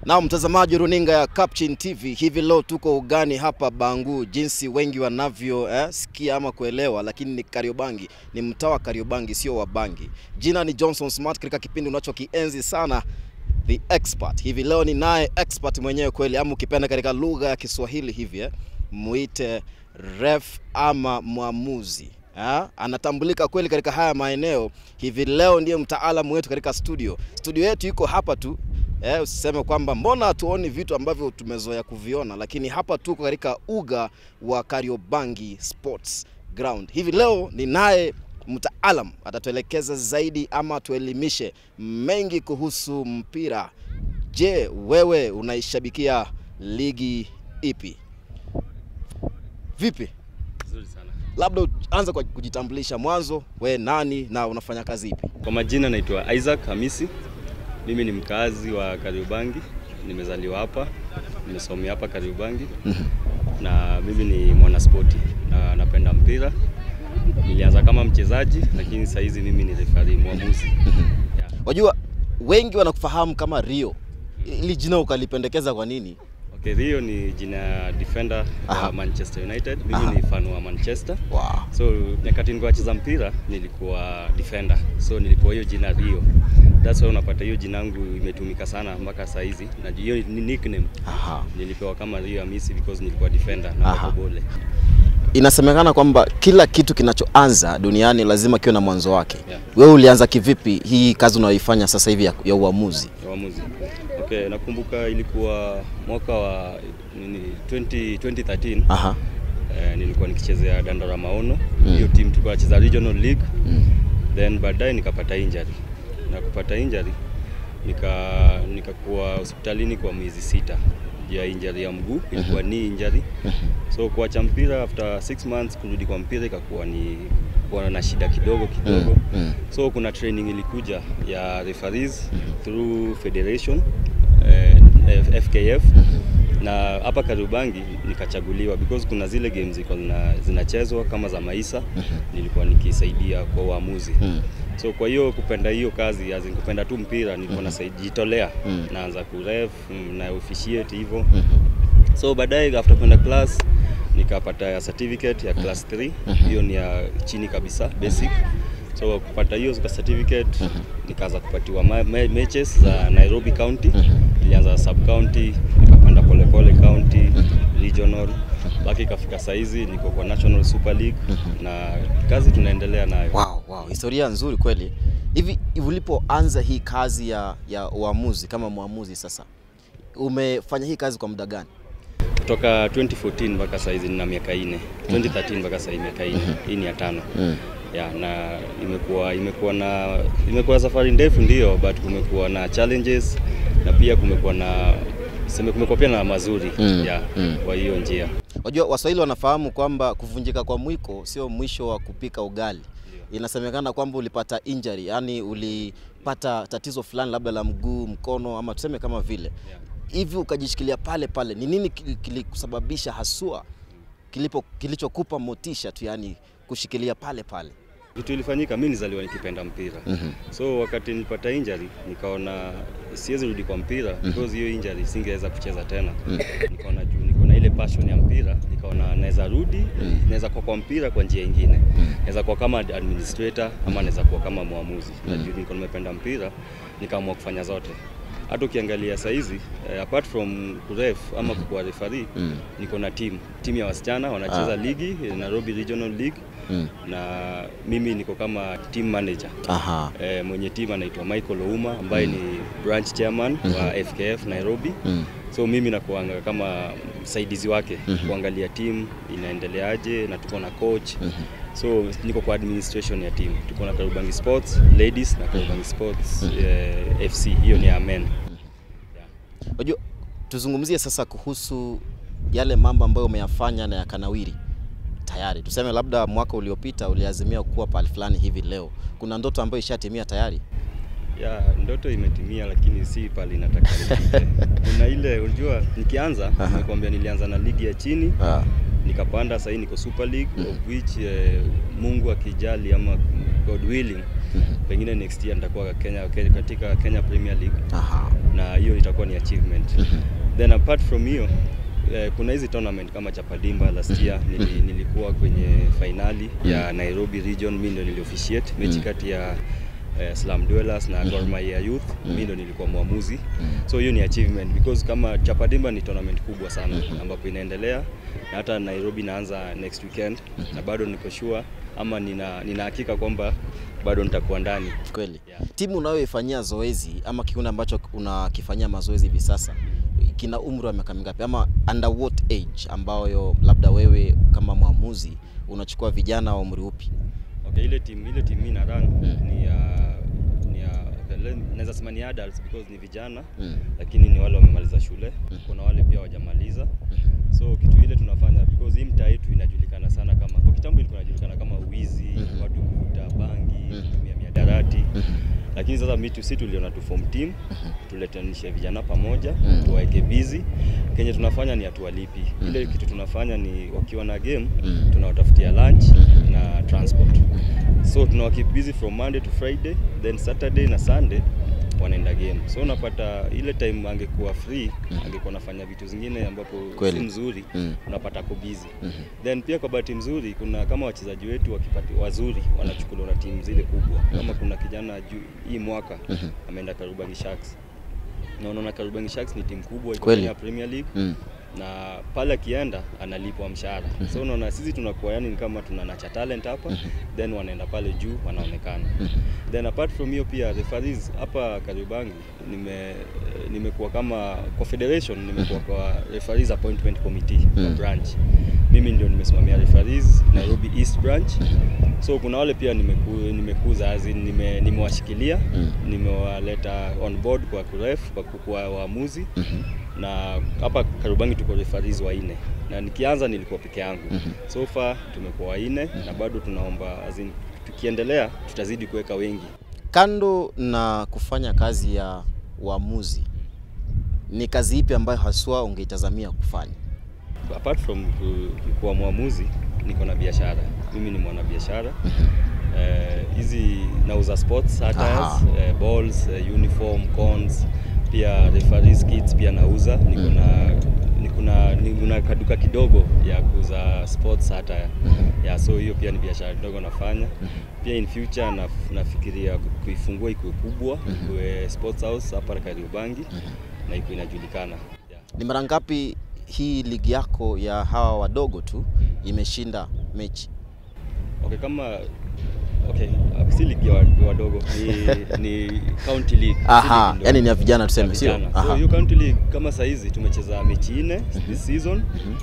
Na mtazamaji runinga ya Capchin TV, hivi leo tuko ugani hapa Bangu, jinsi wengi wanavyo eh, sikia ama kuelewa, lakini ni Kariobangi, ni mtaa wa Kariobangi, sio wa Bangi. Jina ni Johnson Smart katika kipindi unachokienzi sana The Expert. Hivi leo ni naye expert mwenyewe kweli, ama ukipenda katika lugha ya Kiswahili hivi eh, muite ref ama mwamuzi Ha? Anatambulika kweli katika haya maeneo. Hivi leo ndiye mtaalamu wetu katika studio. Studio yetu iko hapa tu eh, usiseme kwamba mbona hatuoni vitu ambavyo tumezoea kuviona, lakini hapa tuko katika uga wa Kariobangi Sports Ground. Hivi leo ni naye mtaalam atatuelekeza zaidi ama tuelimishe mengi kuhusu mpira. Je, wewe unaishabikia ligi ipi? Vipi? Nzuri sana. Labda anza kwa kujitambulisha mwanzo, we nani na unafanya kazi ipi? Kwa majina naitwa Isaac Hamisi. Mimi ni mkazi wa Kariobangi, nimezaliwa hapa, nimesomea hapa Kariobangi na mimi ni mwanaspoti na napenda mpira. Nilianza kama mchezaji, lakini saa hizi mimi ni referee, mwamuzi. Yeah. Wajua wengi wanakufahamu kama Rio. Ili jina ukalipendekeza kwa nini? Okay, Rio ni jina ya defender Aha. wa Manchester United. Mimi Aha. ni fan wa Manchester. Wow. So nyakati nilikuwa nacheza mpira nilikuwa defender, so nilipewa hiyo jina Rio. That's why unapata hiyo jina yangu imetumika sana mpaka saa hizi, na hiyo ni nickname Aha. nilipewa kama Rio Hamisi because nilikuwa defender na Aha. Makobole. Inasemekana kwamba kila kitu kinachoanza duniani lazima kiwe na mwanzo wake. Yeah. Wewe ulianza kivipi hii kazi unayoifanya sasa hivi ya, ya uamuzi? ya uamuzi. Okay, nakumbuka ilikuwa mwaka wa nini 20, 2013 Aha. eh, nilikuwa nikichezea Dandora Maono Mm. hiyo team tulikuwa nacheza regional league Mm. then baadaye nikapata injury na kupata injury nika nikakuwa hospitalini kwa miezi sita juu ya injury ya mguu ilikuwa ni injury so kuacha mpira after six months kurudi kwa mpira ikakuwa ni kuwa na shida kidogo kidogo Mm, mm. so kuna training ilikuja ya referees through federation eh, F- FKF na hapa Kariobangi nikachaguliwa because kuna zile games zilikuwa zina, zinachezwa kama za maisa nilikuwa nikisaidia kwa uamuzi Mm. so kwa hiyo kupenda hiyo kazi as in kupenda tu mpira nilikuwa nasajitolea Mm. naanza kuref mm, na officiate hivyo so baadaye after kwenda class nikapata ya certificate ya class 3 hiyo ni ya chini kabisa basic so kupata hiyo ka certificate nikaanza kupatiwa ma ma matches za Nairobi County nilianza sub county nikapanda polepole county regional mpaka ikafika saizi niko kwa National Super League na kazi tunaendelea nayo Wow, wow. Historia nzuri kweli. Hivi ulipoanza hii kazi ya, ya uamuzi kama mwamuzi sasa, umefanya hii kazi kwa muda gani? kutoka 2014 mpaka saizi nina miaka ine 2013 mpaka saizi miaka ine hii ni ya tano ya na imekuwa imekuwa na imekuwa safari ndefu ndio but kumekuwa na challenges na pia kumekuwa na sema kumekuwa pia na mazuri Mm, ya mm. kwa hiyo njia Wajua Waswahili wanafahamu kwamba kuvunjika kwa mwiko sio mwisho wa kupika ugali. Inasemekana kwamba ulipata injury, yani ulipata tatizo fulani labda la mguu, mkono ama tuseme kama vile Yeah. hivi, ukajishikilia pale pale. Ni nini kili- kilikusababisha haswa, kilipo kilichokupa motisha tu, yani kushikilia pale pale? Kitu ilifanyika, mi nizaliwa nikipenda mpira so wakati nilipata injury nikaona siwezi rudi kwa mpira because hiyo injury singeweza kucheza tena. Nikaona juu niko na ile passion ya mpira, nikaona naweza rudi, naweza kuwa kwa mpira kwa njia ingine, naweza kuwa kama administrator ama naweza kuwa kama mwamuzi. Na juu niko nimependa mpira, nikaamua kufanya zote. Hata ukiangalia saizi eh, apart from kuref ama kuwa referee niko na team team ya wasichana wanacheza Ah. ligi eh, Nairobi Regional League Mm. na mimi niko kama team manager Aha. e, mwenye team anaitwa Michael Ouma ambaye ni branch chairman wa FKF Nairobi Mm. so mimi nakuanga kama msaidizi wake kuangalia team inaendeleaje na tuko na coach so niko kwa administration ya team tuko na Kariobangi Sports ladies na Kariobangi Sports eh, FC hiyo ni ya men yeah. Unajua, tuzungumzie sasa kuhusu yale mambo ambayo umeyafanya na yakanawiri tayari. Tuseme labda mwaka uliopita uliazimia kuwa pahali fulani hivi, leo kuna ndoto ambayo ishatimia tayari. ya ndoto imetimia, lakini si pale nataka nifike. Kuna ile unajua, nikianza nimekwambia, nilianza na ligi ya chini Ah. nikapanda, sahii niko Super League of which eh, Mungu akijali ama God willing pengine next year nitakuwa Kenya, Kenya katika Kenya Premier League Aha. na hiyo itakuwa ni achievement. Then apart from hiyo eh, kuna hizi tournament kama Chapadimba last year nili, nilikuwa kwenye finali ya Nairobi region, mimi ndio niliofficiate mechi kati ya eh, Slum Dwellers na Gor Mahia Youth, mimi ndio nilikuwa mwamuzi. So hiyo ni achievement because kama Chapadimba ni tournament kubwa sana ambapo inaendelea na hata Nairobi inaanza next weekend na bado niko sure ama nina nina hakika kwamba bado nitakuwa ndani. Kweli. Yeah. Timu unayoifanyia zoezi ama kikundi ambacho unakifanyia mazoezi hivi sasa kina umri wa miaka mingapi ama under what age ambayo labda wewe kama mwamuzi unachukua vijana wa umri upi? Okay, ile timu ile timu mimi na run ni ya ni ya okay, le- naweza sema ni adults because ni vijana Mm. lakini ni wale wamemaliza shule. Kuna wale pia hawajamaliza. So kitu ile tunafanya because hii mtaa yetu inajulikana sana kama kwa kitambo ilikuwa inajulikana kama wizi, watu kuvuta bangi, kutumia miadarati. Lakini sasa mitu si tuliona tu form team, tuletanishe vijana pamoja, tuwaeke busy. Kenye tunafanya ni hatuwalipi. Ile kitu tunafanya ni wakiwa na game, tunawatafutia lunch na transport. So tunawakeep busy from Monday to Friday, then Saturday na Sunday wanaenda game. So unapata ile time angekuwa free, angekuwa anafanya vitu zingine ambapo Kweli. si mzuri, Mm. unapata ako busy. Then pia kwa bahati mzuri kuna kama wachezaji wetu wakipati wazuri wanachukuliwa na timu zile kubwa. Kama kuna kijana juu hii mwaka ameenda Kariobangi Sharks. Na unaona Kariobangi Sharks ni timu kubwa iko Kweli. Kenya Premier League Mm. na pale akienda analipwa mshahara. So unaona sisi tunakuwa yani ni kama tunanacha talent hapa then wanaenda pale juu wanaonekana. Then apart from hiyo pia referees hapa Kariobangi nime nimekuwa kama kwa federation nimekuwa kwa referees appointment committee kwa branch. Mimi ndio nimesimamia referees Nairobi East branch. So kuna wale pia nimeku, nimekuza as in nime, nimewashikilia nimewaleta on board kwa kuref kwa kuwa waamuzi na hapa Kariobangi tuko referees wanne na nikianza nilikuwa peke yangu. So far tumekuwa wanne na bado tunaomba as in, tukiendelea tutazidi kuweka wengi. Kando na kufanya kazi ya uamuzi, ni kazi ipi ambayo haswa ungeitazamia kufanya? Apart from ku- kuwa mwamuzi, niko na biashara. Mimi ni mwanabiashara Eh, hizi nauza sports Aha. attires, eh, balls, eh, uniform, cones, pia referees kits pia nauza. Niko na niko na niko na kaduka kidogo ya kuuza sports attire. Yeah, so hiyo pia ni biashara kidogo nafanya. Pia in future na, nafikiria ku- kuifungua ikuwe kubwa, ikuwe sports house hapa Kariobangi na ikuwe inajulikana. Yeah. Ni mara ngapi hii ligi yako ya hawa wadogo tu imeshinda mechi? Okay, kama okay, uh, si ligi ya wa- wadogo ni, ni county league. si Aha, ligi ndogo. yani ni ya vijana tuseme, Ya sio? vijana. So Aha. hiyo county league kama saa hizi tumecheza mechi nne this season.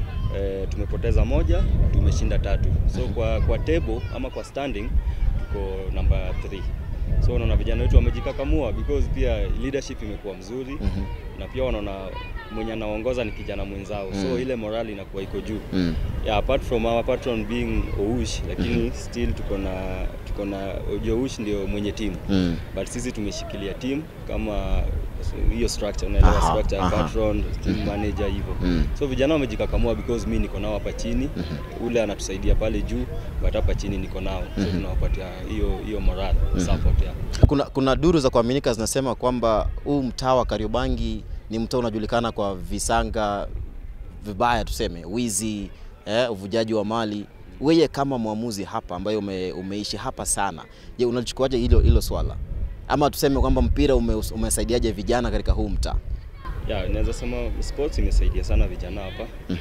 Eh, tumepoteza moja, tumeshinda tatu. So kwa kwa table ama kwa standing tuko number 3. So unaona vijana wetu wamejikakamua because pia leadership imekuwa mzuri na pia wanaona mwenye anaongoza ni kijana mwenzao. So ile morale inakuwa iko juu. Mm. Yeah, apart from our patron being Oush, lakini still tuko na tuko na Ojo Oush ndio mwenye timu Mm. but sisi tumeshikilia team kama hiyo structure, unaelewa Aha, structure, aha. patron, team manager hivyo. Mm. So vijana wamejikakamua because mi niko nao hapa chini, ule anatusaidia pale juu, but hapa chini niko nao, so tunawapatia hiyo hiyo morale support ya Kuna, kuna duru za kuaminika zinasema kwamba huu mtaa wa Kariobangi ni mtaa unajulikana kwa visanga vibaya, tuseme wizi, eh, uvujaji wa mali. Wewe kama mwamuzi hapa ambaye ume, umeishi hapa sana, je, unalichukuaje hilo hilo swala, ama tuseme kwamba mpira ume, umesaidiaje vijana katika huu mtaa? ya naweza sema sports imesaidia sana vijana hapa juu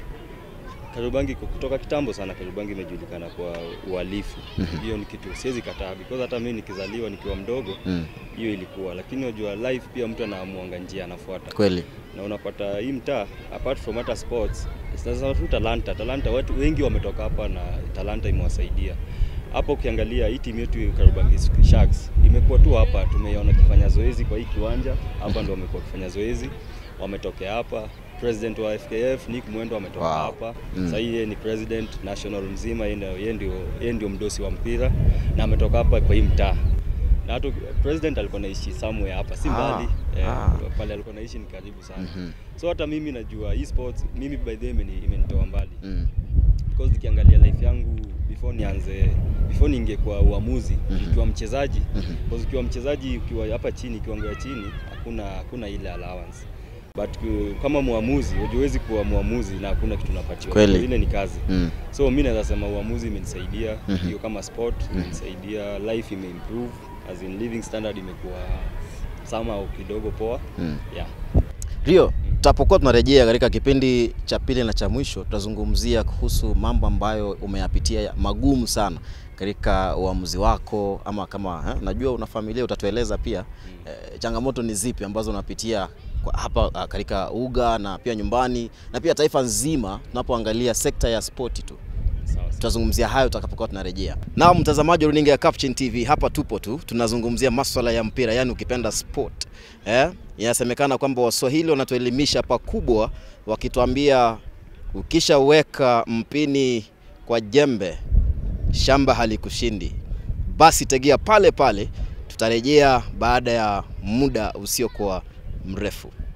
Kariobangi ku- kutoka kitambo sana Kariobangi imejulikana kwa uhalifu. Hiyo ni kitu siwezi kataa because hata mimi nikizaliwa nikiwa mdogo Mm. hiyo ilikuwa, lakini unajua life pia mtu anaamuanga njia anafuata Kweli. na unapata hii mtaa apart from hata sports sasa tu talanta talanta watu wengi wametoka hapa na talanta imewasaidia hapa ukiangalia hii timu yetu Kariobangi Sharks imekuwa tu hapa tumeiona kifanya zoezi kwa hii kiwanja hapa ndio wamekuwa kifanya zoezi wametokea hapa president wa FKF Nick Mwendo ametoka Wow. hapa Mm. sasa yeye ni president national mzima yeye ndio yeye ndio yeye ndio mdosi wa mpira na ametoka hapa kwa hii mtaa na hata president alikuwa naishi somewhere hapa si Ah, mbali eh, ah. pale alikuwa naishi ni karibu sana Mhm. so hata mimi najua hii sports mimi by the way imeni- imenitoa mbali Mm. because nikiangalia life yangu before nianze before niingie kwa uamuzi nikiwa mchezaji because ukiwa mchezaji ukiwa hapa chini kiwango ya chini hakuna hakuna ile allowance but ku- kama muamuzi huwezi kuwa muamuzi na hakuna kitu unapatiwa Kweli. ile ni kazi Mm. so mi naweza sema uamuzi imenisaidia Mhm. hiyo kama sport imenisaidia life imeimprove as in living standard imekuwa somehow kidogo poa Mm. yeah Rio, tutapokuwa tunarejea katika kipindi cha pili na cha mwisho, tutazungumzia kuhusu mambo ambayo umeyapitia magumu sana katika uamuzi wako, ama kama eh, najua una familia, utatueleza pia eh, changamoto ni zipi ambazo unapitia kwa hapa ah, katika uga na pia nyumbani na pia taifa nzima, tunapoangalia sekta ya spoti tu sawa sawa. tutazungumzia hayo tutakapokuwa tunarejea. Na mtazamaji wa runinga ya Captain TV, hapa tupo tu tunazungumzia maswala ya mpira, yani ukipenda sport. Eh, inasemekana kwamba Waswahili wanatuelimisha pakubwa wakituambia ukishaweka mpini kwa jembe shamba halikushindi. Basi tegea pale pale, tutarejea baada ya muda usiokuwa mrefu.